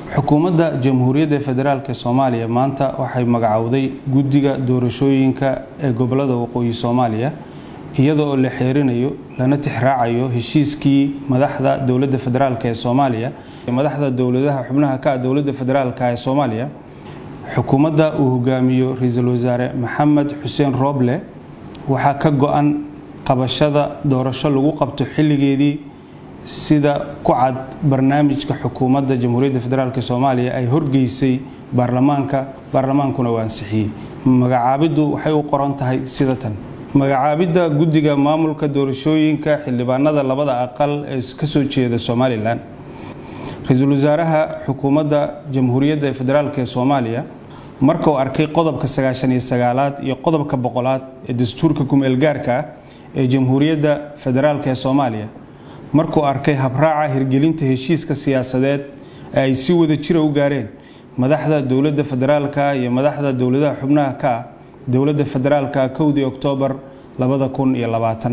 xukuumadda jamhuuriyadda federaalk soomaaliya maanta waxay magacowday guddiga doorashooyinka ee gobolada waqooyi soomaaliya iyada oo la xeerinayo lana tixraacayo heshiiskii madaxda dowladda federaalk ee soomaaliya madaxda dowladaha xubnaha ka dowladda federaalk ee soomaaliya xukuumadda uu hogaamiyo ra-iisul wasaare maxamed xuseen rooble waxaa ka go-an qabashada doorasho lagu qabto xilligeedii sida ku cad barnaamijka xukuumadda jamhuuriyadda federaalk soomaaliya ay horgeysay baarlamaanka baarlamaankuna uu ansixiyey magacaabiddu waxay u qoran tahay sida tan magacaabidda guddiga maamulka doorashooyinka xildhibaanada labada aqal ee kasoo jeeda somalilan ra-iisul wasaaraha xukuumadda jamhuuriyadda federaalk ee soomaaliya marka uu arkay qodobka sagaashan iyo sagaalaad iyo qodobka boqolaad ee dastuurka kumeelgaarka ah ee jamhuuriyadda federaalk ee soomaaliya markuu arkay habraaca hirgelinta heshiiska siyaasadeed ee ay si wada jira u gaareen madaxda dowladda federaalka iyo madaxda dowladaha xubnaha ka ah dowladda federaalka kowdii oktoobar labada kun iyo labaatan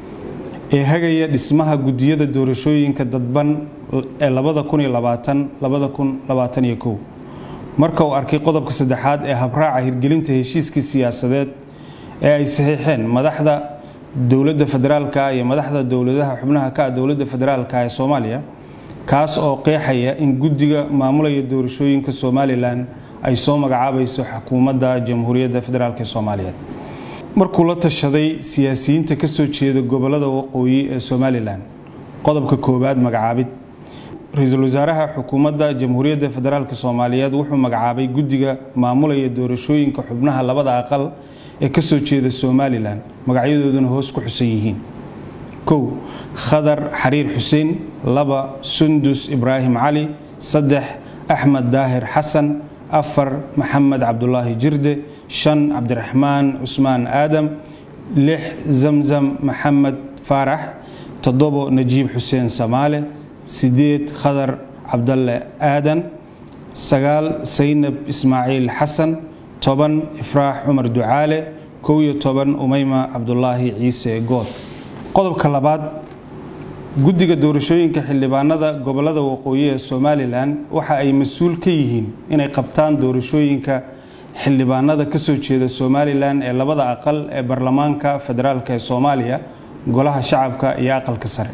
ee hagaya dhismaha guddiyada doorashooyinka dadban ee labada kun iyo labaatan labada kun labaatan iyo kow marka uu arkay qodobka saddexaad ee habraaca hirgelinta heshiiskii siyaasadeed ee ay saxiixeen madaxda dowladda federaalka iyo madaxda dowladaha xubnaha ka dowladda federaalka ee soomaaliya kaas oo qeexaya in guddiga maamulaya doorashooyinka somalilan ay soo magacaabayso xukuumadda jamhuuriyadda federaalk ee soomaaliyeed markuu la tashaday siyaasiyiinta kasoo jeeda gobolada waqooyi ee somalilan qodobka koowaad magacaabid ra-iisul wasaaraha xukuumadda jamhuuriyadda federaalk soomaaliyeed wuxuu magacaabay guddiga maamulaya doorashooyinka xubnaha labada aqal ee kasoo jeeda somalilan magacyadooduna hoos ku xusan yihiin kow khadar xariir xuseen laba sundus ibraahim cali saddex axmed daahir xasan afar maxamed cabdulaahi jirde shan cabdiraxmaan cusmaan aadam lix zamzam maxamed faarax toddobo najiib xuseen samaale sideed khadar cabdalle aadan sagaal saynab ismaaciil xasan toban ifraax cumar ducaale kow iyo toban umeyma cabdulaahi ciise good qodobka labaad guddiga doorashooyinka xildhibaanada gobolada waqooyi ee somalilan waxa ay mas-uul ka yihiin inay qabtaan doorashooyinka xildhibaanada kasoo jeeda somalilan ee labada aqal ee baarlamaanka federaalk ee soomaaliya golaha shacabka iyo aqalka sare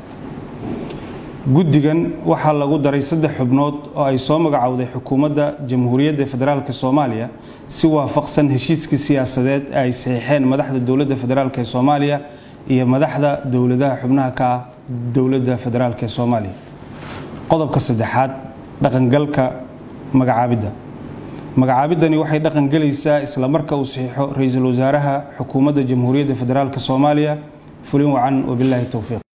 guddigan waxaa lagu daray saddex xubnood oo ay soo magacowday xukuumadda jamhuuriyadda federaalk soomaaliya si waafaqsan heshiiskii siyaasadeed ee ay saxiixeen madaxda dowladda federaalk ee soomaaliya iyo madaxda dowladaha xubnaha ka ah dowladda federaalk ee soomaaliya qodobka saddexaad dhaqangalka magacaabidda magacaabiddani waxay dhaqangelaysaa isla marka uu saxiixo ra-iisul wasaaraha xukuumadda jamhuuriyadda federaalk soomaaliya fulin wacan wabilaahi towfiiq